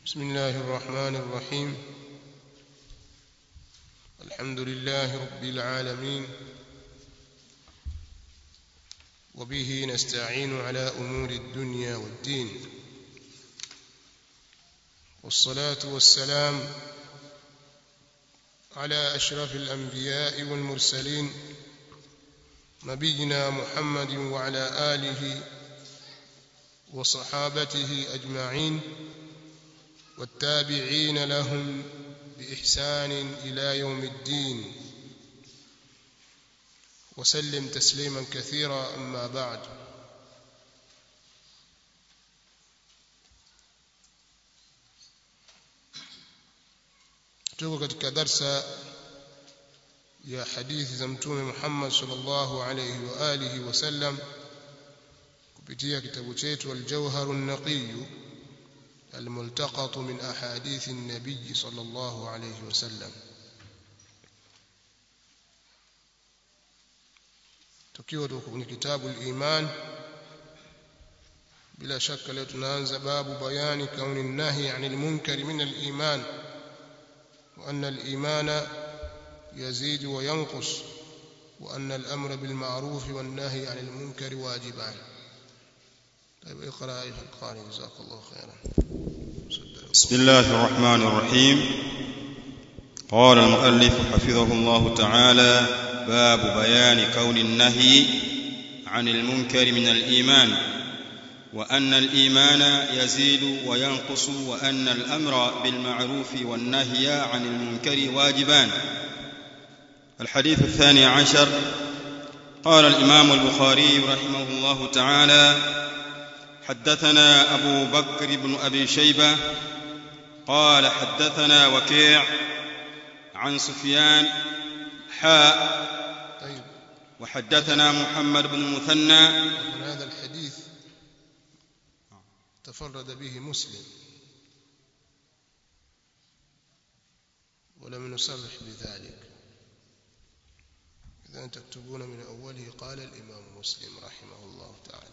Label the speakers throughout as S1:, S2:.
S1: بسم الله الرحمن الرحيم الحمد لله رب العالمين وبه نستعين على أمور الدنيا والدين والصلاة والسلام على أشرف الأنبياء والمرسلين نبينا محمد وعلى آله وصحابته أجمعين والتابعين لهم بإحسان إلى يوم الدين وسلم تسليما كثيرا أما بعد tuko katika darsa ya hadithi za mtume Muhammad sallallahu alayhi wa alihi wasallam kupitia kitabu chetu al-Jawhar an-Naqiy الملتقط من أحاديث النبي صلى الله عليه وسلم tukiwa kwenye kitabu al-iman bila shaka leo tunaanza babu bayani kauni nahi anil munkari min al-iman wa anna al-imana yazid wa yanqus wa anna al-amra bil ma'ruf wan nahy anil munkari wajiban طيب اقرا ايها القارئ جزاك الله خيرا
S2: بسم الله الرحمن الرحيم قال المؤلف حفظه الله تعالى باب بيان كون النهي عن المنكر من الإيمان وأن الإيمان يزيد وينقص وأن الأمر بالمعروف والنهي عن المنكر واجبان الحديث الثاني عشر قال الإمام البخاري رحمه الله تعالى حدثنا أبو بكر بن أبي شيبة قال حدثنا وكيع عن سفيان حاء
S1: طيب
S2: وحدثنا محمد بن المثنى
S1: من هذا الحديث تفرد به مسلم ولم نصرح بذلك إذا تكتبون من أوله قال الإمام مسلم رحمه الله تعالى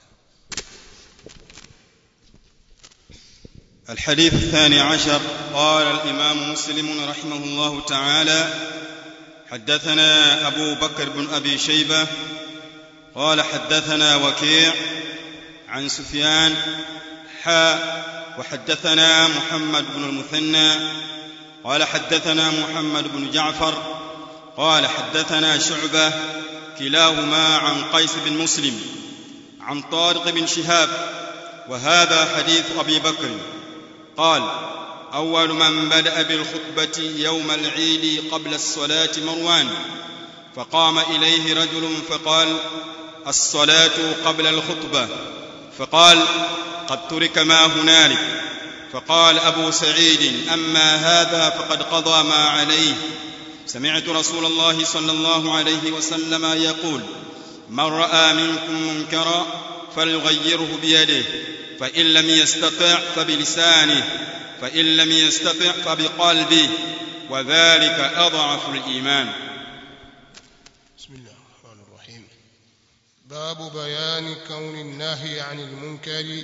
S2: الحديث الثاني عشر قال الإمام مسلم رحمه الله تعالى حدثنا أبو بكر بن أبي شيبة قال حدثنا وكيع عن سفيان حاء وحدثنا محمد بن المثنى قال حدثنا محمد بن جعفر قال حدثنا شعبة كلاهما عن قيس بن مسلم عن طارق بن شهاب وهذا حديث أبي بكر قال أول من بدأ بالخطبة يوم العيد قبل الصلاة مروان فقام إليه رجل فقال الصلاة قبل الخطبة فقال قد ترك ما هنالك فقال أبو سعيد أما هذا فقد قضى ما عليه سمعت رسول الله صلى الله عليه وسلم يقول من رأى منكم منكرا فليغيره بيده فإن لم يستطع فبلسانه فإن لم يستطع فبقلبه وذلك أضعف الإيمان
S1: بسم الله الرحمن الرحيم باب بيان كون النهي عن المنكر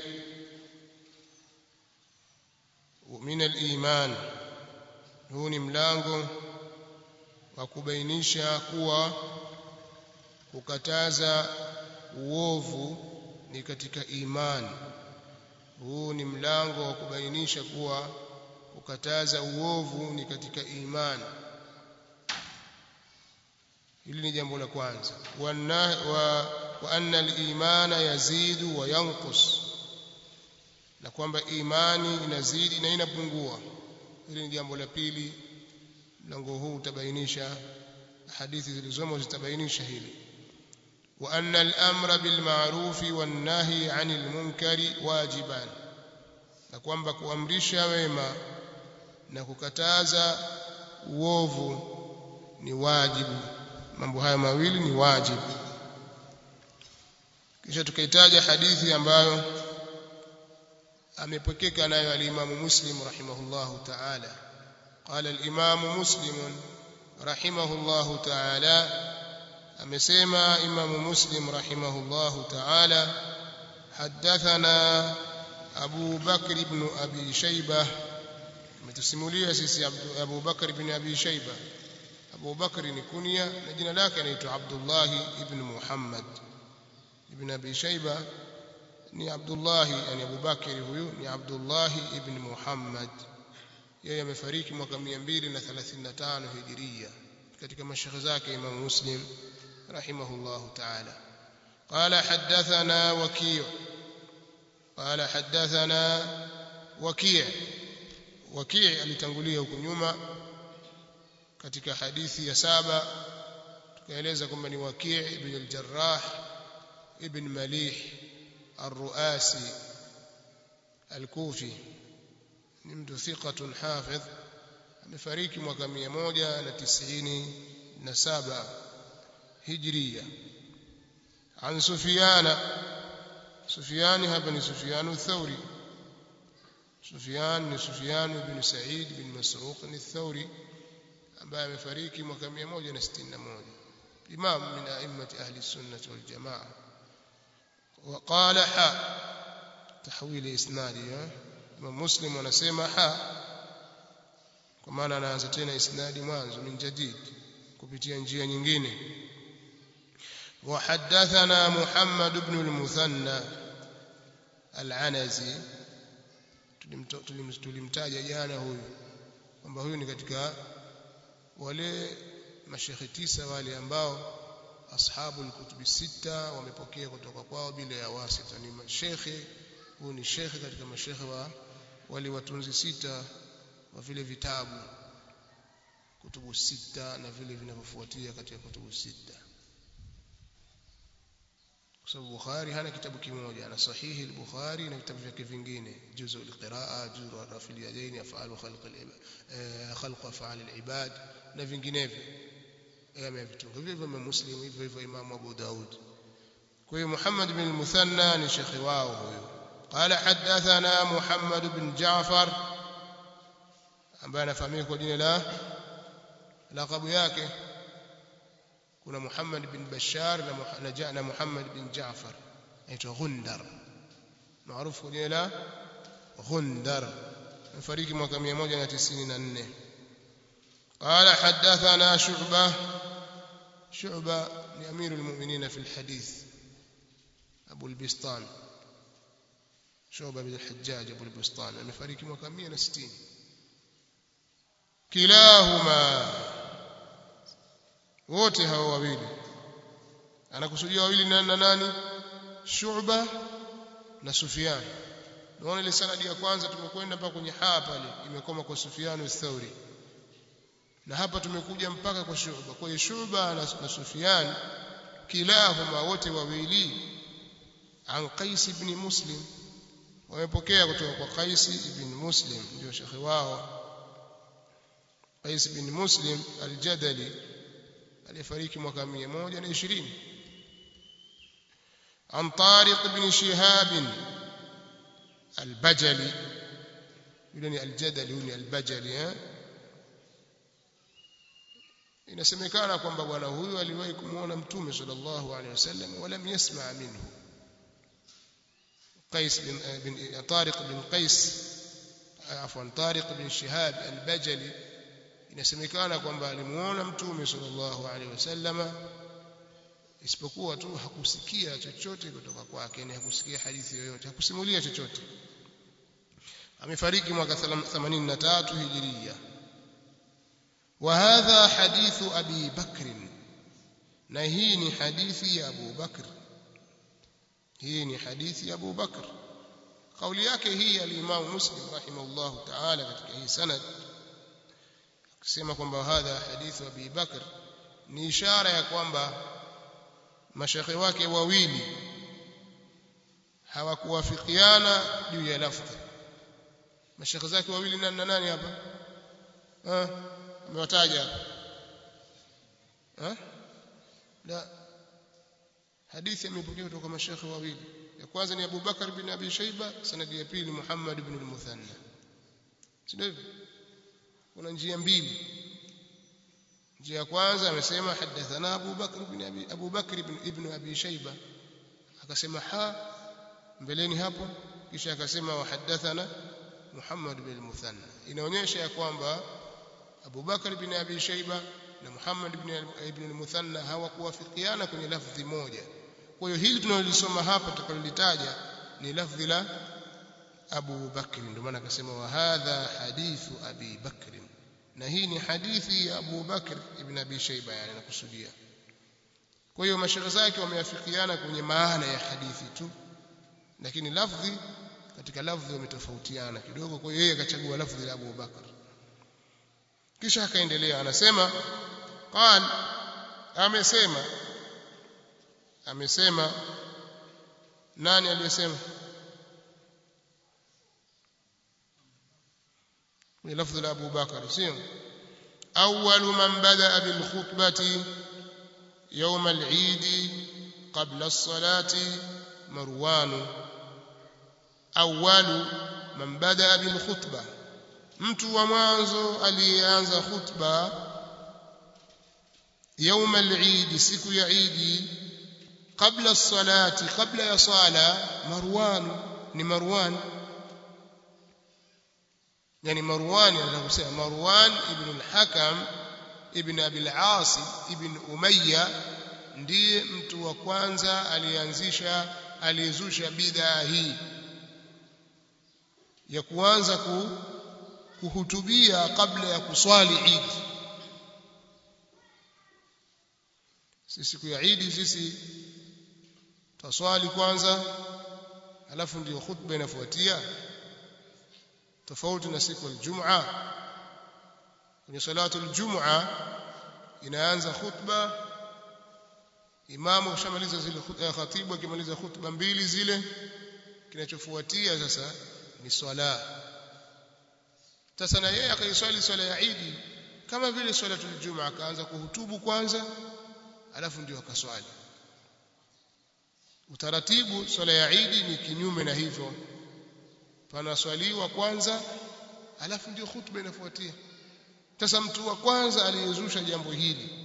S1: من الإيمان huu ni mlango wa kubainisha kuwa kukataza uovu ni katika imani huu ni mlango wa kubainisha kuwa kukataza uovu ni katika imani hili ni jambo la kwanza wa, wa anna al-imana yazidu wa yanqus na kwamba imani inazidi na inapungua hili ni jambo la pili mlango huu utabainisha hadithi zilizomo zitabainisha hili wa anna al-amra bil ma'ruf wan nahi 'anil munkari wajiban na kwamba kuamrisha wema na kukataza uovu ni wajibu mambo haya mawili ni wajibu kisha tukaitaja hadithi ambayo amepokeka nayo al-Imam Muslim rahimahullahu ta'ala قال الإمام مسلم رحمه الله تعالى amesema Imam Muslim rahimahullahu ta'ala حدثنا أبو بكر بن أبي شيبة ametusimulia sisi Abu Bakar ibn Abi Shayba Abu Bakr ni kunya na jina lake anaitwa Abdullah ibn Muhammad ibn Abi Shayba ni Abdullah yani Abu Bakr huyu ni Abdullah ibn Muhammad yeye amefariki mwaka 235 hijiria katika mashaikh zake Imam Muslim rahimahullah ta'ala قال حدثنا وكيع قال حدثنا وكيع وكيع alitangulia huko nyuma katika hadithi ya saba tukaeleza kwamba ni Waki' ibn al-Jarrah ibn Malih الرؤاسي الكوفي ni mtu thiqatun hafidh amefariki mwaka 197 hijria عن سفيان سفيان هذا سفيان الثوري سفيان سفيان بن سعيد بن مسروق الثوري ambaye amefariki mwaka 161 imam min a'immati ahli sunnah wal jamaa وقال حا تحويل اسنادي imam muslim anasema ha kwa maana anaanza tena isnadi mwanzo min jadid kupitia njia nyingine وحدثنا محمد بن المثنى العنزي tulimtaja jana huyu kwamba huyu ni katika wale mashekhi tisa wale ambao ashabu alkutubi sita wamepokea kutoka kwao bila ya wasita ni mashekhe huyu ni shekhe katika mashekhe wa wale watunzi sita wa vile vitabu kutubu sita na vile vinavyofuatia katika kutubu sita kwa sababu Bukhari hana kitabu kimoja ana sahihi al-Bukhari na vitabu vyake vingine juzu al-qiraa juzu rafil yadaini afalu khalq al khalq afal al-ibad na vinginevyo yamevitunga hivyo hivyo Muslim hivyo hivyo Imam Abu Daud kwa hiyo Muhammad bin al-Muthanna ni shekhi wao huyo قال حدثنا محمد بن جعفر ambaye anafahamika kwa jina la laqabu yake kuna Muhammad bin Bashar na na Muhammad bin Jaafar aitwa Gundar maarufu kwa jina la Gundar amefariki mwaka 194 قال حدثنا شعبة شعبة لأمير المؤمنين في الحديث أبو البسطان شعبة بن الحجاج أبو البسطان amefariki mwaka 160 كلاهما wote hao wawili anakusudia wawili nani na nani Shu'ba na Sufyan naona ile sanadi ya kwanza tumekwenda mpaka kwenye haa pale imekoma kwa Sufyan al-Thawri na hapa tumekuja mpaka kwa Shu'ba kwa hiyo Shu'ba na, na Sufyan kilahuma wote wawili an Qais ibn Muslim wamepokea kutoka kwa Qais ibn Muslim ndio shekhi wao Qais ibn Muslim al-Jadali aliyefariki mwaka 120 عن طارق بن شهاب البجلي يقولون الجدل يقولون البجلي inasemekana kwamba bwana huyu aliwahi kumuona mtume sallallahu alaihi wasallam wala yasma minhu قيس بن بن طارق بن قيس عفوا طارق بن شهاب البجلي inasemekana kwamba alimuona mtume sallallahu alaihi wasallama isipokuwa tu hakusikia chochote kutoka kwake ni hakusikia hadithi yoyote hakusimulia chochote amefariki mwaka 83 hijiria وهذا حديث أبي بكر نهيني حديث أبو بكر هيني حديث أبو بكر قولي yake hii al-Imam Muslim rahimahullah ta'ala katika hii sanad kusema kwamba hadha hadithu Abi Bakr ni ishara ya kwamba mashekhe wake wawili hawakuwafikiana juu ya lafdhi mashekhe zake wawili nani na nani hapa ah amewataja ah la hadithi imepokea kutoka mashekhe wawili ya kwanza ni Abu Bakar bin Abi Shayba sanadi ya pili Muhammad ibn al-Muthanna sio hivyo kuna njia mbili njia ya kwanza amesema hadathana Abu Bakr ibn Abi Abu Bakr ibn ibn Abi Shayba akasema ha mbeleni hapo kisha akasema wa hadathana Muhammad bin al-Muthanna inaonyesha ya kwamba Abu Bakar bin Abi Shayba na Muhammad ibn al-Muthanna hawakuwafikiana kwenye lafdhi moja kwa hiyo hili tunalolisoma hapa tutakalolitaja ni lafdhi la Abu Bakr ndio maana akasema wa hadha hadithu Abi Bakr na hii ni hadithi ya Abu Bakr ibn Abi Shayba yani nakusudia kwa hiyo mashaikh zake wameafikiana kwenye maana ya hadithi tu lakini lafdhi katika lafdhi wametofautiana kidogo kwa hiyo yeye akachagua lafdhi la Abu Bakr kisha akaendelea anasema qal amesema amesema nani aliyesema ni lafdhi la Abu Bakar sio awwal man bada bil khutbati يوم العيد قبل الصلاة مروان أول من بدأ بالخطبة mtu wa mwanzo aliyeanza khutba يوم العيد siku ya Eid kabla salati kabla ya sala Marwan ni Marwan yani Marwan anakusema Marwan ibn al-Hakam ibn Abi al-As ibn Umayya ndiye mtu wa kwanza alianzisha aliyezusha bidhaa hii ya kuanza ku, kuhutubia kabla ya kuswali Eid sisi siku ya Eid sisi taswali kwanza alafu ndio khutba inafuatia tofauti na siku ya Ijumaa kwenye salatu aljum'a inaanza khutba imamu akishamaliza zile khatibu akimaliza khutba mbili zile kinachofuatia sasa ni swala sasa na yeye akaiswali swala ya Eid kama vile salatu aljum'a akaanza kuhutubu kwanza alafu ndio akaswali utaratibu swala ya Eid ni kinyume na hivyo panaswaliwa kwanza alafu ndio khutba inafuatia sasa mtu wa kwanza aliyezusha jambo hili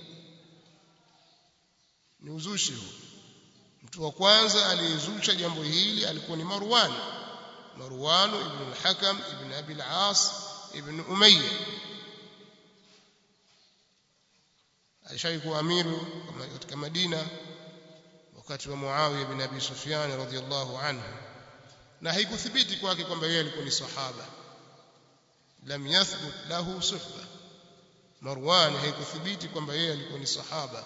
S1: ni uzushi huu mtu wa kwanza aliyezusha jambo hili alikuwa ni Marwan Marwan ibn al-Hakam ibn Abi al-As ibn Umayya alishawahi kuwa amiru katika Madina wakati wa Muawiya ibn Abi Sufyan radhiyallahu anhu na haikuthibiti kwake kwamba yeye alikuwa ni sahaba lam yathbut lahu suhba Marwan haikuthibiti kwamba yeye alikuwa ni sahaba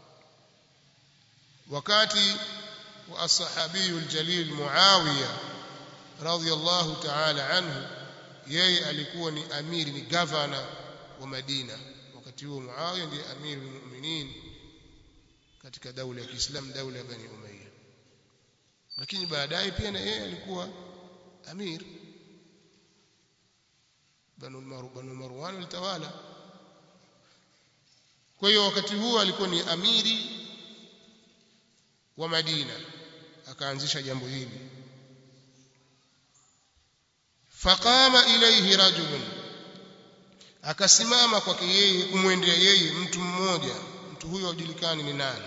S1: wakati wa as-sahabiyu al-jalil Muawiya radhiyallahu ta'ala anhu yeye alikuwa ni amiri ni governor wa Madina wakati huo Muawiya ndiye amiri mu'minin katika daula ya Kiislamu daula ya Bani Umayya lakini baadaye pia na yeye alikuwa amir banu banu Marwan walitawala kwa hiyo wakati huo alikuwa ni amiri wa Madina akaanzisha jambo hili faqama ilayhi rajulun akasimama kwake yeye kumwendea yeye mtu mmoja mtu huyo hajulikani ni nani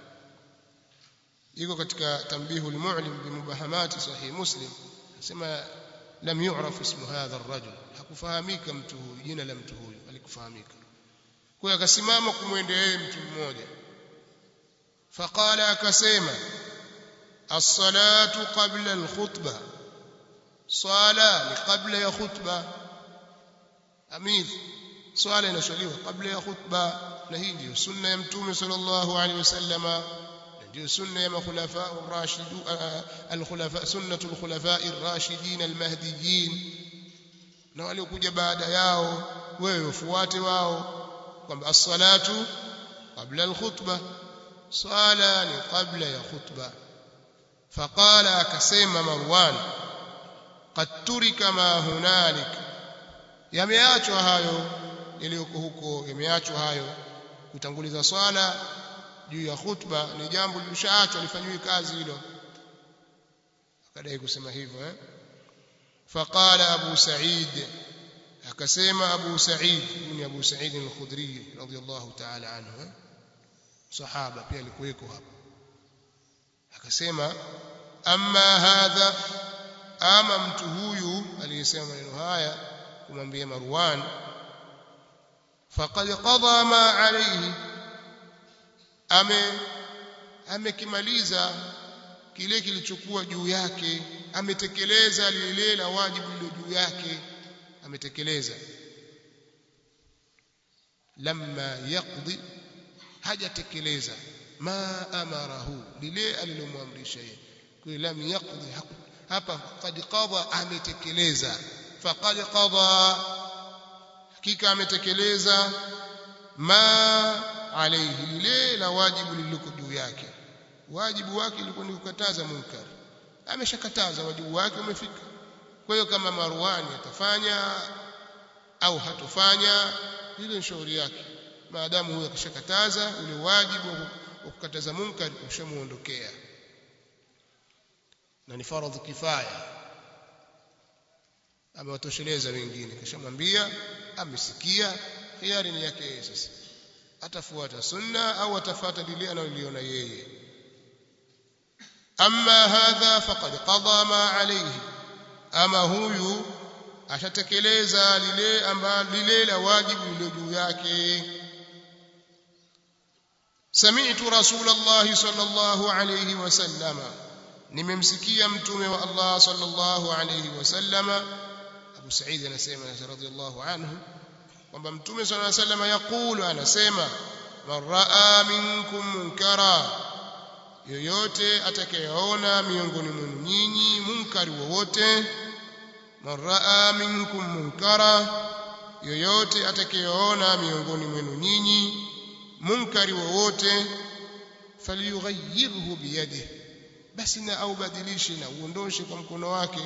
S1: iko katika tambihul mu'lim bimubahamati sahih muslim nasema lam yu'raf ismu hadha ar-rajul hakufahamika mtu huyu jina la mtu huyu alikufahamika kwa akasimama kumwendea yeye mtu mmoja faqala akasema as-salatu qabla al-khutbah swala ni kabla ya khutba amir swala inaswaliwa kabla ya khutba na hii ndio sunna ya mtume sallallahu alaihi wasallama ndio sunna ya makhulafa ar-rashidu al-khulafa sunnatu al-khulafa ar-rashidin al-mahdiyyin na waliokuja baada yao wewe ufuate wao kwamba as-salatu qabla al-khutbah swala ni kabla ya khutba faqala akasema marwan qad turika ma hunalik yameachwa hayo yaliyoko huko yameachwa hayo kutanguliza swala juu ya khutba ni jambo lilishaachwa lifanywe kazi hilo akadai kusema hivyo eh faqala abu sa'id akasema abu sa'id ni abu sa'id al-khudri radiyallahu ta'ala anhu eh? sahaba pia alikuweko hapo akasema amma hadha ama mtu huyu aliyesema maneno haya kumwambia Marwan faqad qada ma alayhi ame amekimaliza kile kilichokuwa juu yake ametekeleza lile la wajibu lilo juu yake ametekeleza lamma yaqdi hajatekeleza ma amarahu lile alilomwamrisha yeye kwa lam yaqdi hapa qad qada ametekeleza faqad qada hakika ametekeleza ma alayhi lile la wajibu lililo juu yake wajibu wake ulikuwa ni kukataza munkar ameshakataza wajibu wake umefika kwa hiyo kama Marwani atafanya au hatofanya ile ni shauri yake maadamu huyo akishakataza ule wajibu wa kukataza munkar ushamuondokea na ni faradhi kifaya amewatosheleza wengine kishamwambia amesikia hiari ni yake yeye sasa atafuata sunna au atafuata lile analoliona yeye amma hadha faqad qada ma alayhi ama huyu ashatekeleza lile ambalo lile la wajibu lililo juu yake sami'tu rasulullah sallallahu alayhi wasallama nimemsikia mtume wa Allah sallallahu alayhi wasallama Abu Sa'id anasema radhiyallahu anhu kwamba mtume sallallahu alayhi wasallama yakulu anasema man raa minkum munkara yoyote atakayeona miongoni mwenu nyinyi munkari wowote man raa minkum munkara yoyote atakayeona miongoni mwenu nyinyi munkari wowote falyughayyirhu biyadihi basi na aubadilishe na uondoshe kwa mkono wake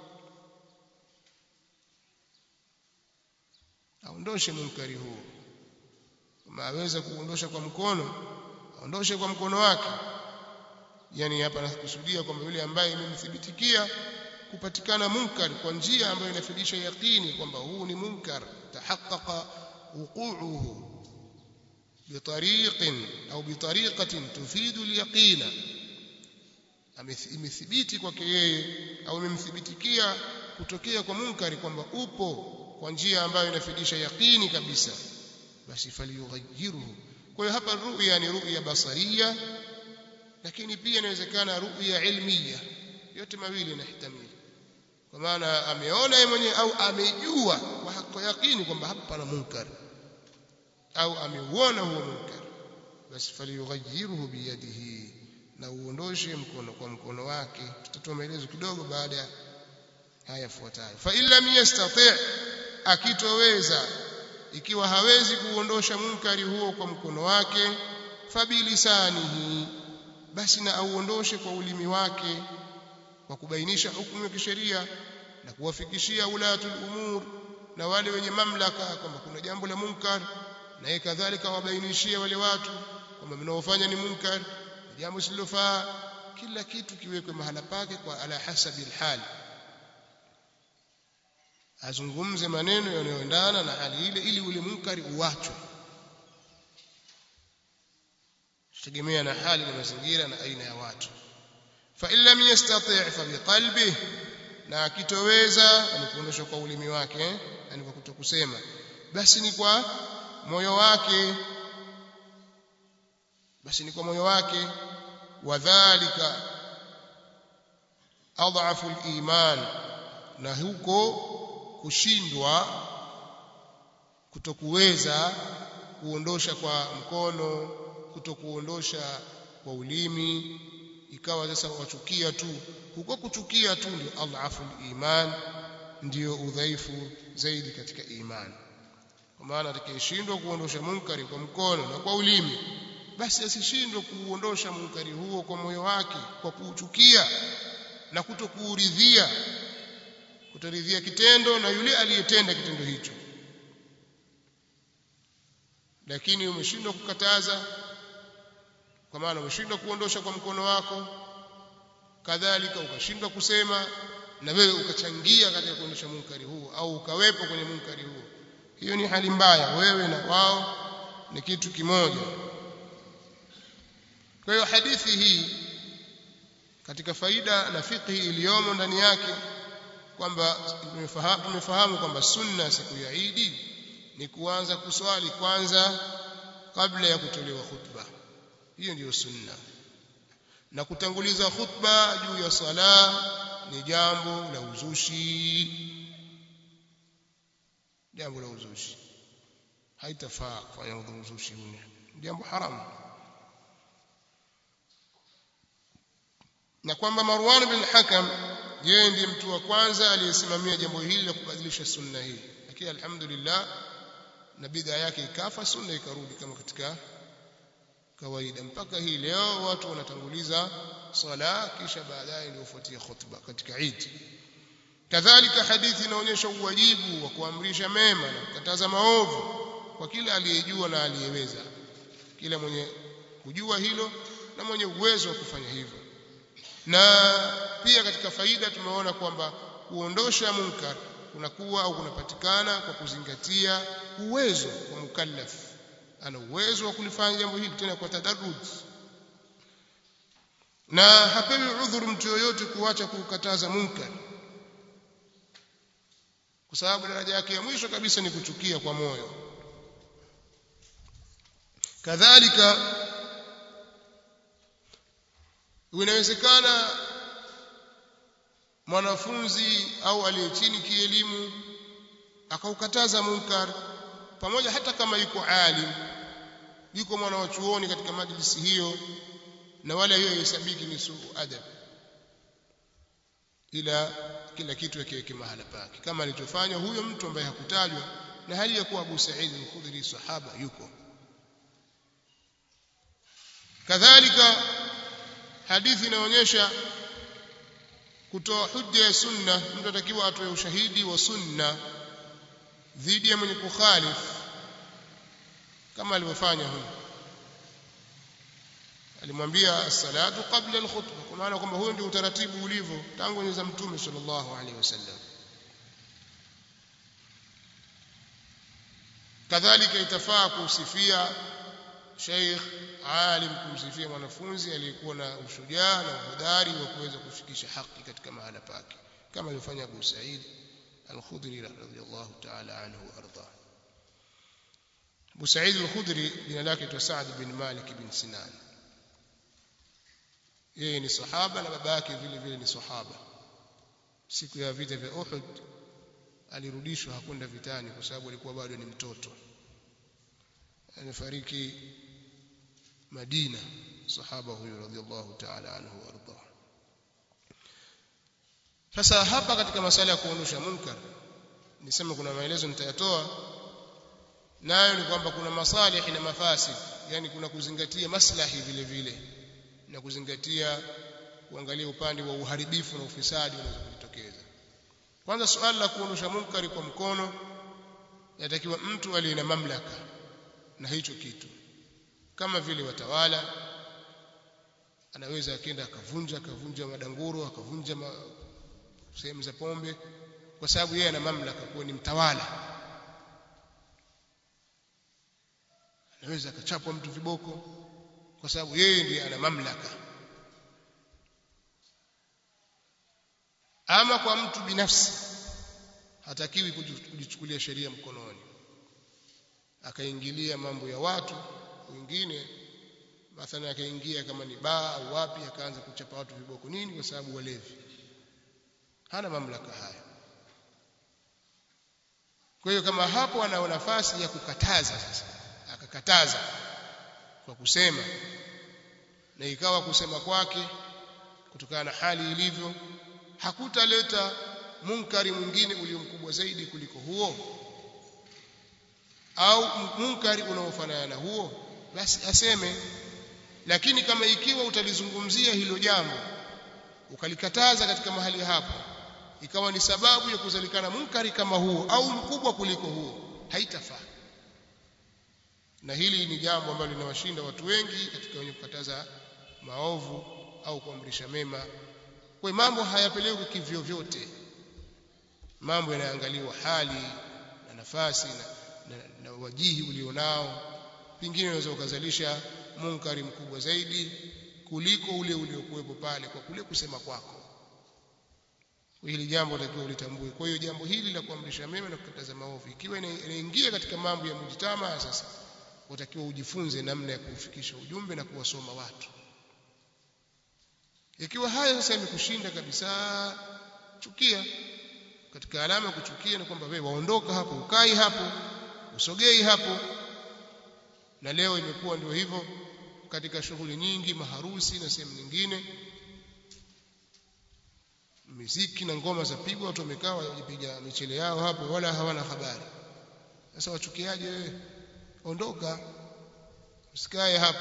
S1: aondoshe munkari huo kama aweza kuondosha kwa mkono aondoshe kwa mkono wake yani hapa nakusudia kwamba yule ambaye imemthibitikia kupatikana munkar kwa njia ambayo inafidisha yaqini kwamba huu ni munkar tahaqqaqa wuqu'uhu بطريق أو بطريقة تفيد اليقين imethibiti kwake yeye au imemthibitikia kutokea kwa munkari kwamba upo kwa njia ambayo inafidisha yaqini kabisa basi faliyughayyirhu kwa hiyo hapa ru'ya ni ru'ya basaria lakini pia inawezekana ru'ya ilmiya yote mawili inahitamili kwa maana ameona yeye mwenyewe au amejua kwa yaqini kwamba hapa pana munkari au ameuona huo munkar basi faliyughayyirhu biyadihi na uondoshe mkono kwa mkono wake tutatoa maelezo kidogo baada ya haya yafuatayo fa illam yastati' akitoweza ikiwa hawezi kuondosha munkari huo kwa mkono wake fabilisanihi basi na auondoshe kwa ulimi wake kwa kubainisha hukumu ya kisheria na kuwafikishia ulatul umur na wale wenye mamlaka kwamba kuna jambo la munkar na yeye kadhalika wabainishie wale watu kwamba mnaofanya ni munkar jambo silofaa kila kitu kiwekwe mahala pake kwa ala hasabi alhal azungumze maneno yanayoendana na hali ile ili ule munkari uachwe tegemea na hali na mazingira na aina ya watu fa in lam yastati' fa biqalbihi na akitoweza alikuondosha kwa ulimi wake yani kwa kutokusema basi ni kwa moyo wake basi ni kwa moyo wake wadhālika adhafu al-iman na huko kushindwa kutokuweza kuondosha kwa mkono kutokuondosha kwa ulimi ikawa sasa wachukia tu huko kuchukia tu ndio adhafu al-iman ndio udhaifu zaidi katika imani kwa maana atakayeshindwa kuondosha munkari kwa mkono na kwa ulimi basi asishindwe kuondosha munkari huo kwa moyo wake kwa kuuchukia na kutokuuridhia kutoridhia kitendo na yule aliyetenda kitendo hicho lakini umeshindwa kukataza kwa maana umeshindwa kuondosha kwa mkono wako kadhalika ukashindwa kusema na wewe ukachangia katika kuondosha munkari huo au ukawepo kwenye munkari huo hiyo ni hali mbaya wewe na wao ni kitu kimoja kwa hiyo hadithi hii katika faida na fiqhi iliyomo ndani yake kwamba tumefahamu tumefahamu kwamba sunna siku ya Idi ni kuanza kuswali kwanza kabla ya kutolewa khutba hiyo ndiyo sunna na kutanguliza khutba juu ya sala ni jambo la uzushi jambo la uzushi haitafaa kufanya uzushi huu jambo haramu na kwamba Marwan bin Hakam yeye ndiye mtu wa kwanza aliyesimamia jambo hili la kubadilisha sunna hii lakini alhamdulillah na bidhaa yake ikafa sunna ikarudi kama katika kawaida mpaka hii leo watu wanatanguliza sala kisha baadaye ndio ufuatia khutba katika Eid kadhalika hadithi inaonyesha uwajibu wa kuamrisha mema na kukataza maovu kwa kila aliyejua na aliyeweza kila mwenye kujua hilo na mwenye uwezo wa kufanya hivyo na pia katika faida tumeona kwamba kuondosha munkar kunakuwa au kunapatikana kwa kuzingatia uwezo wa mukallaf ana uwezo wa kulifanya jambo hili tena kwa tadarruj na hapewi udhuru mtu yoyote kuacha kukataza munkar kwa sababu daraja yake ya mwisho kabisa ni kuchukia kwa moyo kadhalika inawezekana mwanafunzi au aliye chini kielimu akaukataza munkar pamoja hata kama yuko alim yuko mwana wa chuoni katika majlisi hiyo na wala hiyo hesabiki ni suu adab ila kila kitu yakiweke mahala pake kama alichofanya huyo mtu ambaye hakutajwa na hali ya kuwa Abu Sa'id al-Khudri sahaba yuko kadhalika hadithi inaonyesha kutoa hujja ya sunna mtu atakiwa atoe ushahidi wa sunna dhidi ya mwenye kukhalif kama alivyofanya huyo alimwambia as-salatu qabla al-khutbah kwa maana kwamba huyo ndio utaratibu ulivyo tangu enzi za mtume sallallahu alaihi wasallam kadhalika itafaa kusifia sheikh alim kumsifia mwanafunzi aliyekuwa na ushujaa na uhodari wa kuweza kufikisha haki katika mahala pake kama alivyofanya Abu Sa'id al-Khudri radhiyallahu ta'ala anhu arda Abu Sa'id al-Khudri jina lake ni Sa'd bin Malik bin Sinan yeye ni sahaba na baba yake vile vile ni sahaba siku ya vita vya Uhud alirudishwa hakwenda vitani kwa sababu alikuwa bado ni mtoto amefariki Madina sahaba huyo radhiallahu ta'ala anhu warda sasa hapa katika masala ya kuondosha munkar nisema kuna maelezo nitayatoa nayo ni kwamba kuna masalih na mafasid yani kuna kuzingatia maslahi vile vile na kuzingatia kuangalia upande wa uharibifu na ufisadi unaweza kujitokeza kwanza suala la kuondosha munkari kwa mkono yatakiwa mtu aliye na mamlaka na hicho kitu kama vile watawala anaweza akenda akavunja akavunja madanguro akavunja ma, sehemu za pombe kwa sababu yeye ana mamlaka kuwa ni mtawala anaweza akachapwa mtu viboko kwa sababu yeye ndiye ana mamlaka ama kwa mtu binafsi hatakiwi kujichukulia sheria mkononi akaingilia mambo ya watu wengine mathalan akaingia kama ni baa au wapi akaanza kuchapa watu viboko nini kwa sababu walevi hana mamlaka haya kwa hiyo kama hapo ana nafasi ya kukataza sasa akakataza kwa kusema na ikawa kusema kwake kutokana na hali ilivyo hakutaleta munkari mwingine ulio mkubwa zaidi kuliko huo au munkari unaofanana na huo basi aseme lakini kama ikiwa utalizungumzia hilo jambo ukalikataza katika mahali hapo ikawa ni sababu ya kuzalikana munkari kama huo au mkubwa kuliko huo haitafaa na hili ni jambo ambalo linawashinda watu wengi katika wenye kukataza maovu au kuamrisha mema kwa mambo hayapelekwi kivyo vyote mambo yanaangaliwa hali na nafasi na, na, na wajihi ulionao pengine unaweza ukazalisha munkari mkubwa zaidi kuliko ule uliokuwepo pale kwa kule kusema kwako hili jambo latakiwa ulitambue kwa hiyo jambo hili la kuamrisha mema na kukataza maovu ikiwa inaingia katika mambo ya mujtama sasa utakiwa ujifunze namna ya kufikisha ujumbe na kuwasoma watu ikiwa haya sasa yamekushinda kabisa chukia katika alama ya kuchukia ni kwamba wewe waondoka hapo ukai hapo usogei hapo na leo imekuwa ndio hivyo katika shughuli nyingi maharusi na sehemu nyingine miziki na ngoma zapigwa watu wamekaa wajipiga michele yao hapo wala hawana habari sasa wachukiaje wewe ondoka usikae hapo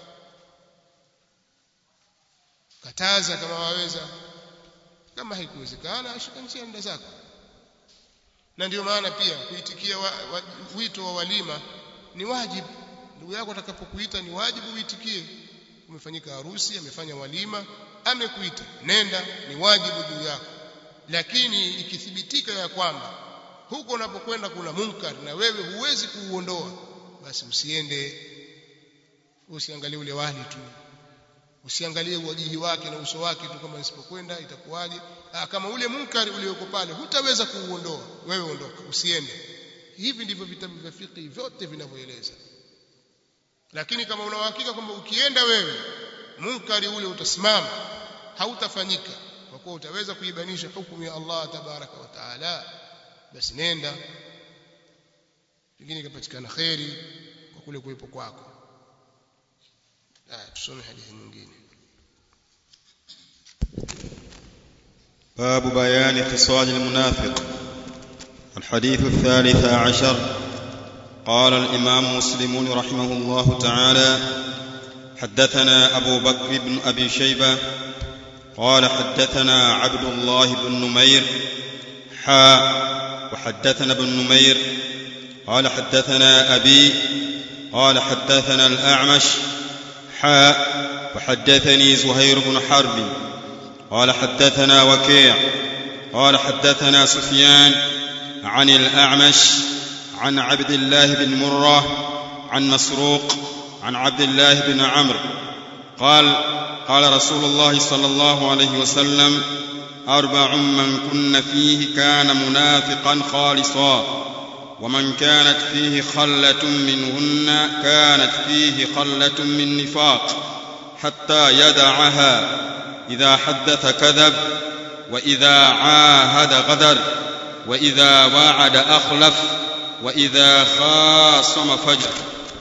S1: kataza kama waweza kama haikuwezekana shika njia nda zako na ndio maana pia kuitikia wa, wa, wito wa walima ni wajibu ndugu yako atakapokuita ni wajibu uitikie umefanyika harusi amefanya walima amekuita nenda ni wajibu juu yako lakini ikithibitika ya kwamba huko unapokwenda kuna munkar na wewe huwezi kuuondoa basi usiende usiangalie ule wali tu usiangalie uwajihi wake na uso wake tu kama nisipokwenda itakuwaje ah, kama ule munkari ulioko pale hutaweza kuuondoa wewe ondoka usiende hivi ndivyo vitabu vya fiqh vyote vinavyoeleza lakini kama una uhakika kwamba ukienda wewe munkari ule utasimama hautafanyika kwa kuwa utaweza kuibanisha hukumu ya Allah tabaraka wa taala basi nenda pengine ikapatikana kheri kwa kule kuwepo kwako tusome hadithi nyingine
S2: باب بيان خصال المنافق الحديث الثالث عشر قال الإمام مسلم رحمه الله تعالى حدثنا أبو بكر بن أبي شيبة قال حدثنا عبد الله بن نمير حا وحدثنا ابن نمير قال حدثنا أبي قال حدثنا الأعمش حا وحدثني زهير بن حرب قال حدثنا وكيع قال حدثنا سفيان عن الأعمش عن عبد الله بن مرة عن مسروق عن عبد الله بن عمرو قال قال رسول الله صلى الله عليه وسلم أربع من كن فيه كان منافقا خالصا ومن كانت فيه خلة منهن كانت فيه خلة من نفاق حتى يدعها إذا حدث كذب وإذا عاهد غدر وإذا وعد أخلف وإذا خاصم فجر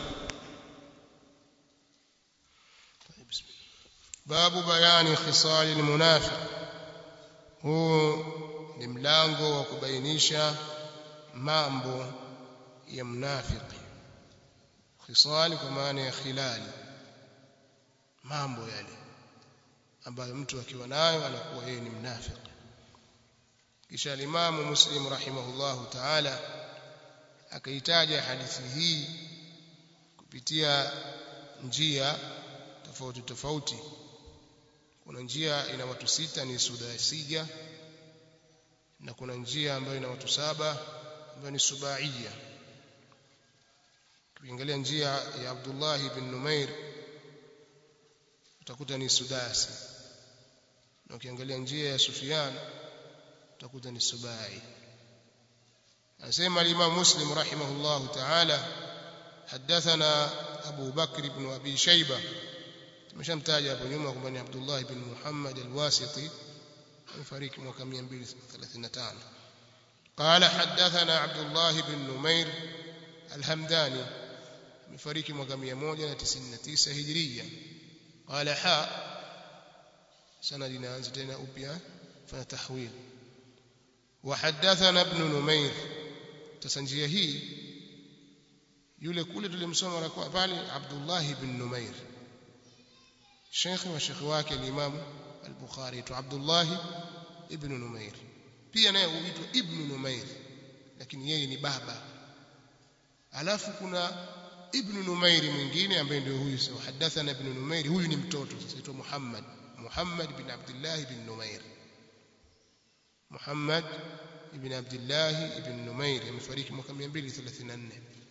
S1: باب بيان خصال المنافق huu ni mlango wa kubainisha mambo ya mnafiki khisali kwa maana ya khilali mambo yale ambayo mtu akiwa nayo anakuwa yeye ni mnafiki kisha alimamu muslim rahimahullahu taala akaitaja hadithi hii kupitia njia tofauti tofauti kuna njia ina watu sita ni sudasija na kuna njia ambayo ina watu saba ambayo ni subaiya ukiangalia njia ya Abdullah ibn Numair utakuta ni sudasi na ukiangalia njia ya Sufyan utakuta ni subai anasema al-Imam Muslim rahimahullah ta'ala حدثنا أبو بكر بن أبي شيبة tumeshamtaja hapo nyuma kwamba ni Abdullah ibn Muhammad al-Wasiti amefariki mwaka 235 قال حدثنا عبد الله بن نمير الهمداني amefariki mwaka 199 hijria قال حا sanad inaanza tena upya fanya tahwil وحدثنا ابن نمير tasanjia hii yule kule tulimsoma kwa pale Abdullah ibn Numair شيخ وشيخ wake al-Imam al-Bukhari tu Abdullah ibn Numair pia naye huitwa ibn Numair lakini yeye ni baba alafu kuna ibn Numair mwingine ambaye ndio huyu sasa hadathana ibn Numair huyu ni mtoto sasa aitwa Muhammad Muhammad bin Abdullah ibn Numair Muhammad ibn Abdullah ibn Numair amefariki mwaka 234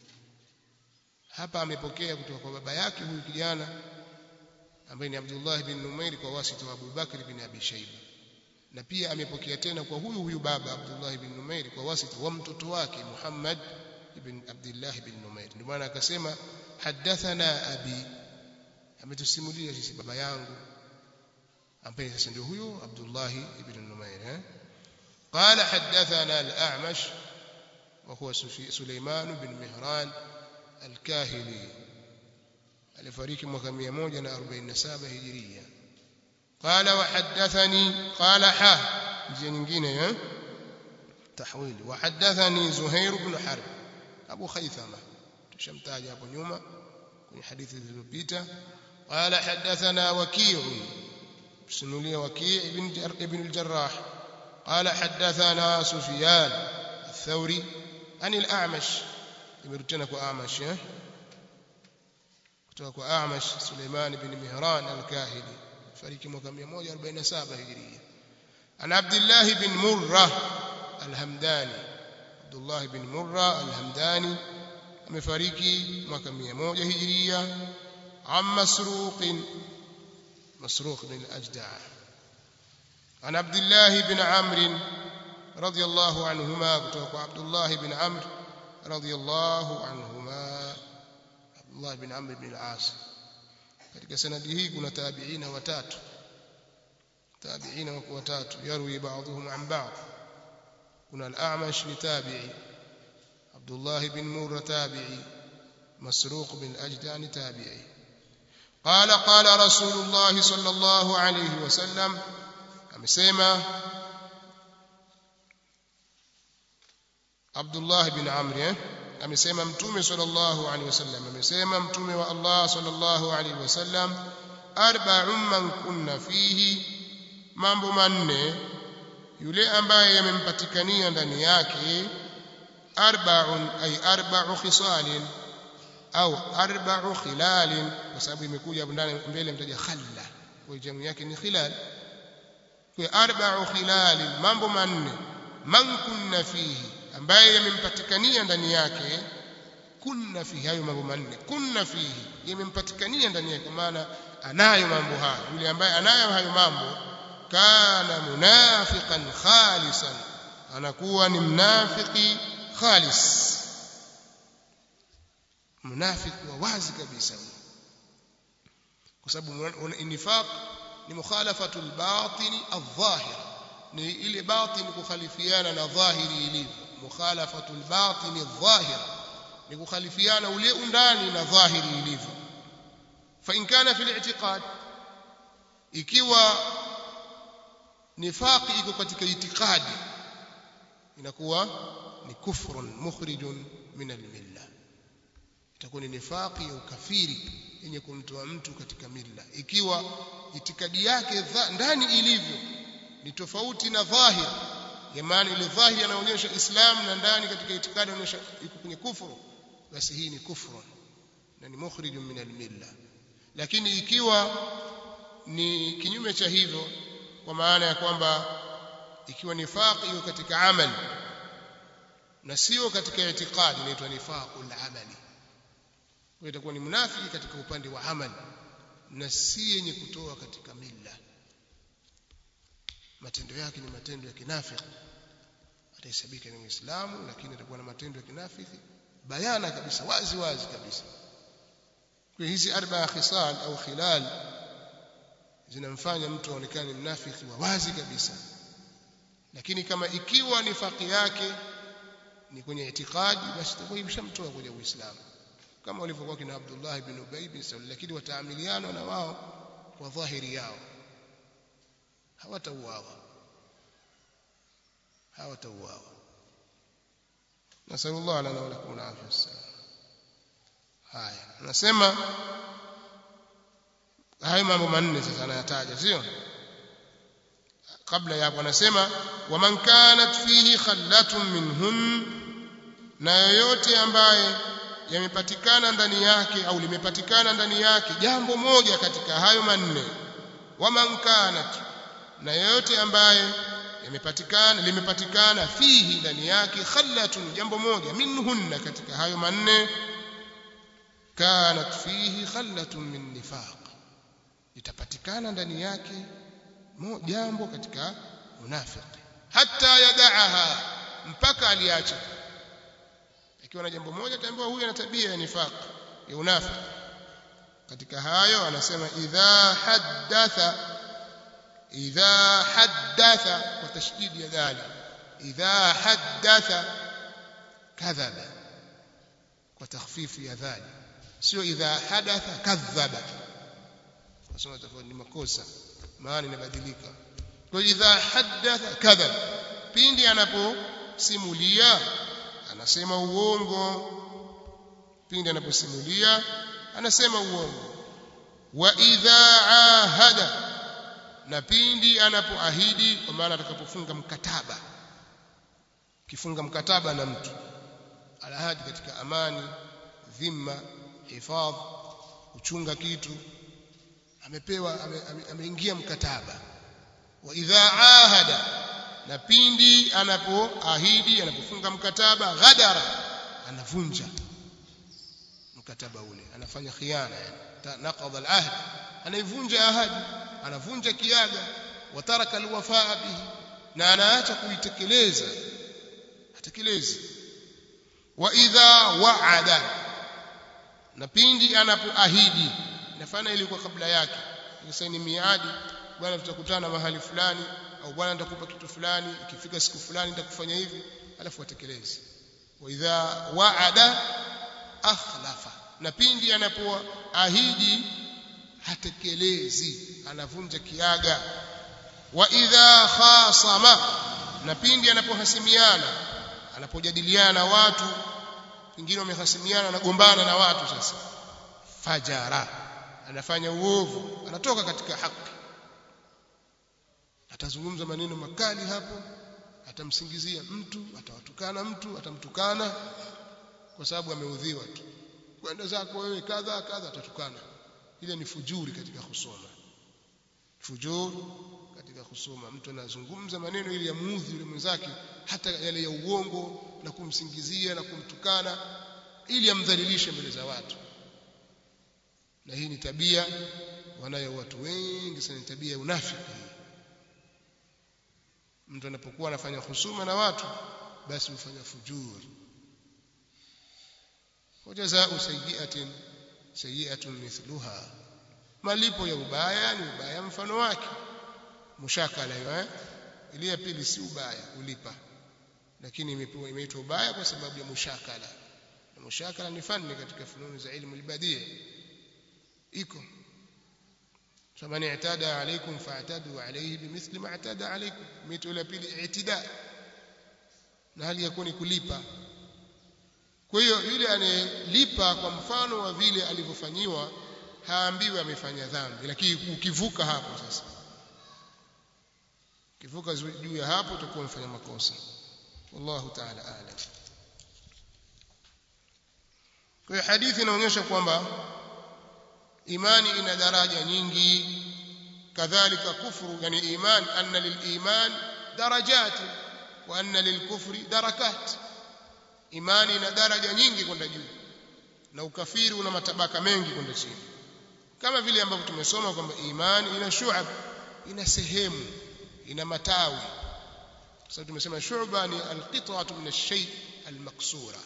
S1: hapa amepokea kutoka kwa baba yake huyu kijana ambaye ni Abdullah bin Numair kwa wasita wa Abu Bakr bin Abi Shayba na pia amepokea tena kwa huyu huyu baba Abdullah ibn Numair kwa wasita wa mtoto wake Muhammad ibn Abdullah ibn Numair ndio maana akasema hadathana abi ametusimulia sisi baba yangu ambaye sasa ndio huyo Abdullah ibn Numair eh قال حدثنا الأعمش وهو سليمان بن مهران الكاهلي alifariki mwaka 147 hijiria قال وحدثني قال ح njia nyingine eh tahwili وحدثني زهير بن حرب ابو خيثمه tushamtaja hapo nyuma kwenye hadithi zilizopita قال حدثنا وكيع سنولي وكيع ابن ابن الجراح قال حدثنا سفيان الثوري عن الأعمش يمرتنا كو أعمش kutoka kwa Amash Suleiman ibn Mihran al-Kahili fariki mwaka 147 Hijria ana Abdullah ibn Murra al-Hamdani Abdullah ibn Murra al-Hamdani amefariki mwaka 100 Hijria am Masruq Masruq bin al-Ajda' عن عبد الله بن عمرو رضي الله عنهما كتوك عبد الله بن عمرو رضي الله عنهما عبد الله بن عمرو بن العاص katika sanadi hii kuna tabiina watatu tabiina wako watatu yarwi baadhuhum an ba'd kuna al-a'mash ni tabi'i Abdullah bin Murra tabi'i Masruq bin Ajdan tabi'i قال قال رسول الله صلى الله عليه وسلم amesema Abdullah bin Amr eh amesema mtume sallallahu alaihi wasallam amesema mtume wa Allah sallallahu alaihi wasallam arba'un man kunna fihi mambo manne yule ambaye yamempatikania ndani yake arba'un ay arba'u khisalin au arba'u khilalin kwa sababu imekuja ndani mbele mtaja khalla kwa jamu yake ni khilal kwa arba'u khilal mambo manne man kunna fihi ambaye yamempatikania ndani yake kunna fihi hayo mambo manne kunna fihi yamempatikania ndani yake maana anayo mambo hayo yule ambaye anayo hayo mambo kana munafiqan khalisan anakuwa ni mnafiki khalis mnafiki wa wazi kabisa kwa sababu nifaq ni mukhalafatu al-batin adh-dhahir ni ile batin kukhalifiana na dhahiri ilivyo mukhalafatu al-batin adh-dhahir ni kukhalifiana ule undani na dhahiri ilivyo fa in kana fi al-i'tiqad ikiwa nifaqi iko katika itikadi inakuwa ni kufrun mukhrijun min al-milla itakuwa ni nifaqi ya ukafiri yenye kumtoa mtu katika milla ikiwa itikadi yake ndani ilivyo ni tofauti na dhahir maana ile dhahiri anaonyesha Islam na ndani katika itikadi anaonyesha iko kwenye kufuru basi hii ni kufru na ni mukhrijun min al-milla lakini ikiwa ni kinyume cha hivyo kwa maana ya kwamba ikiwa nifaq iko katika amali na sio katika itikadi inaitwa nifaqul amali kwa itakuwa ni munafiki katika upande wa amali na si yenye kutoa katika milla matendo yake ni matendo ya kinafiki atahesabika ni muislamu lakini atakuwa na matendo ya kinafiki bayana kabisa wazi wazi kabisa kwa hizi arba khisal au khilal zinamfanya mtu aonekane mnafiki wa wazi kabisa lakini kama ikiwa nifaki yake ni kwenye itikadi basi itakuwa imeshamtoa kwenye uislamu kama walivyokuwa kina Abdullah ibn Ubay bin Salul lakini wataamiliana na wao kwa dhahiri yao hawatauawa hawatauawa nasallallahu lana wa lakum alafia wassalam haya anasema hayo mambo manne sasa anayataja sio kabla ya hapo anasema waman kanat fihi khallatun minhun na yoyote ambaye yamepatikana ndani yake au limepatikana ndani yake jambo moja katika hayo manne waman kanat na yoyote ambaye yamepatikana limepatikana fihi ndani yake khallatun jambo moja minhunna katika hayo manne kanat fihi khallatun min nifaq itapatikana ndani yake jambo katika unafiki hata yadaaha mpaka aliacha ikiwa na jambo moja ataambiwa huyu ana tabia ya nifaq ya unafiki katika hayo anasema idha haddatha idha haddatha kwa tashdidi ya dali idha haddatha kadhaba kwa takhfifu ya dhali sio idha hadatha kadhaba nasema tofauti ni makosa maana inabadilika kwa idha haddatha kadhab pindi anaposimulia anasema uongo pindi anaposimulia anasema uongo wa idha ahada na pindi anapoahidi kwa maana atakapofunga mkataba kifunga mkataba na mtu alahadi katika amani dhimma hifadh kuchunga kitu amepewa ameingia ame, ame mkataba wa idha ahada na pindi anapoahidi anapofunga mkataba ghadara anavunja mkataba ule anafanya khiana yani naqadha alahd anaivunja ahadi anavunja kiaga wa taraka alwafaa bihi na anaacha kuitekeleza atekelezi wa idha wa'ada na pindi anapoahidi nafana ilikuwa kabla yake sasa ni miadi bwana tutakutana mahali fulani au bwana nitakupa kitu fulani ikifika siku fulani nitakufanya hivi alafu atekeleze wa idha wa'ada akhlafa na pindi anapoahidi hatekelezi anavunja kiaga wa idha khasama na pindi anapohasimiana anapojadiliana na watu pengine wamehasimiana anagombana na watu sasa fajara anafanya uovu anatoka katika haki atazungumza maneno makali hapo atamsingizia mtu atawatukana mtu atamtukana kwa sababu ameudhiwa tu kwenda zako wewe kadha kadha atatukana ile ni fujuri katika kusoma fujur katika kusoma mtu anazungumza maneno ili yamuudhi yule mwenzake hata yale ya uongo na kumsingizia na kumtukana ili amdhalilishe mbele za watu na hii ni tabia wanayo watu wengi sana ni tabia ya unafiki mtu anapokuwa anafanya husuma na watu basi hufanya fujur wajazaa sayyi'atin sayyi'atun mithluha malipo ya ubaya ni ubaya mfano wake mushakala hiyo eh ile ya pili si ubaya kulipa lakini imepewa imeitwa ubaya kwa sababu ya mushakala na mushakala ni fani katika fununi za ilmu albadia iko faman i'tada alaykum fa'tadu alayhi bimithli ma i'tada alaykum imeitwa ile pili i'tida na hali ya ni kulipa kwa hiyo yule anayelipa kwa mfano wa vile alivyofanyiwa haambiwi amefanya dhambi lakini ukivuka hapo sasa ukivuka juu ya hapo utakuwa umefanya makosa wallahu ta'ala a'lam kwa hiyo hadithi inaonyesha kwamba imani ina daraja nyingi kadhalika kufru yani iman anna liliman darajat wa anna lilkufri darakat imani ina daraja nyingi kwenda juu na ukafiri una matabaka mengi kwenda chini kama vile ambavyo tumesoma kwamba imani ina shu'ab ina sehemu ina matawi sasa tumesema shu'ba ni alqit'atu min ash-shay al-maksura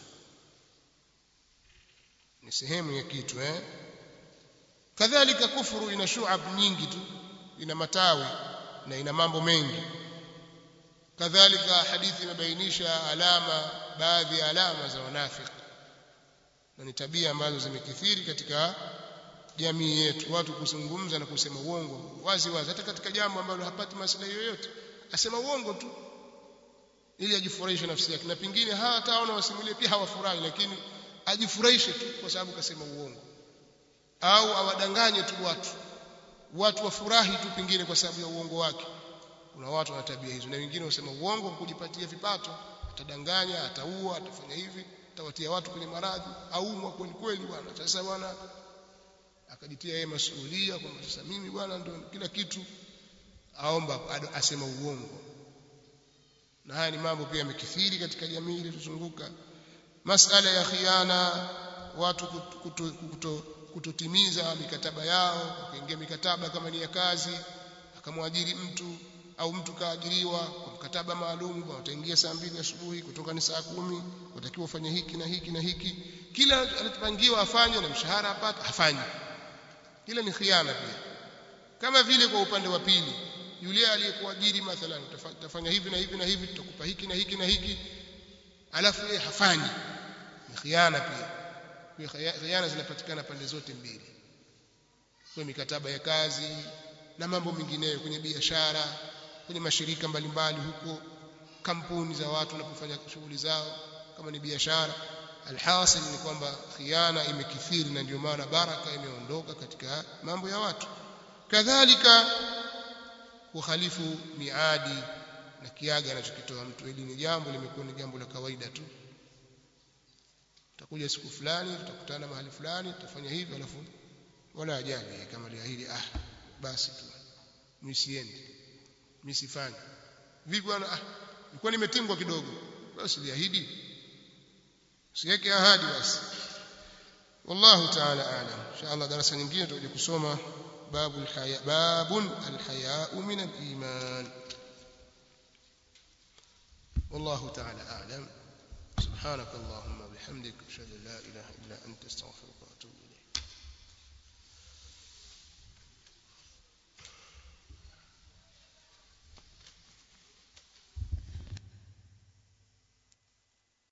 S1: ni sehemu ya kitu eh kadhalika kufuru ina shu'ab nyingi tu ina matawi na ina mambo mengi kadhalika hadithi imebainisha alama baadhi ya alama za wanafiki na ni tabia ambazo zimekithiri katika jamii yetu watu kuzungumza na kusema uongo wazi wazi hata katika jambo ambalo hapati maslahi yoyote asema uongo tu ili ajifurahishe nafsi yake na pingine hataona wasimulie pia hawafurahi lakini ajifurahishe tu kwa sababu kasema uongo au awadanganye tu watu watu wafurahi tu pingine kwa sababu ya uongo wake kuna watu wana tabia hizo na wengine wasema uongo kujipatia vipato atadanganya ataua atafanya hivi atawatia watu kwenye maradhi aumwa kweli kweli bwana sasa bwana akajitia yeye masuhulia kwamba sasa mimi bwana ndio kila kitu aomba asema uongo na haya ni mambo pia yamekithiri katika jamii iliyotuzunguka masala ya khiana watu kuto, kuto, kutotimiza mikataba yao kuingia mikataba kama ni ya kazi akamwajiri mtu au mtu kaajiriwa kwa mkataba maalum kwa utaingia saa mbili asubuhi kutoka ni saa kumi utakiwa ufanye hiki na hiki na hiki kila alichopangiwa afanye na mshahara apate hafanyi ile ni khiana pia kama vile kwa upande wa pili yule aliyekuajiri mathalan utafanya hivi na hivi na hivi tutakupa hiki na hiki na hiki alafu yeye hafanyi ni khiana pia kwa khiana zinapatikana pande zote mbili kwa mikataba ya kazi na mambo mengineyo kwenye biashara kwenye mashirika mbalimbali huko kampuni za watu wanapofanya shughuli zao kama ni biashara alhasil ni kwamba khiana imekithiri na ndio maana baraka imeondoka katika mambo ya watu kadhalika kukhalifu miadi na kiaga anachokitoa mtu ili ni jambo limekuwa ni jambo la kawaida tu tutakuja siku fulani tutakutana mahali fulani tutafanya hivi alafu wala ajali kama liahidi ah basi tu mimi siendi mimi sifanyi vipi bwana ah nilikuwa nimetingwa kidogo basi liahidi usiweke ahadi basi والله تعالى اعلم ان شاء الله درس nyingine tutakuja kusoma باب الحياء باب الحياء من الايمان والله تعالى اعلم سبحانك اللهم وبحمدك اشهد ان لا اله الا انت استغفرك واتوب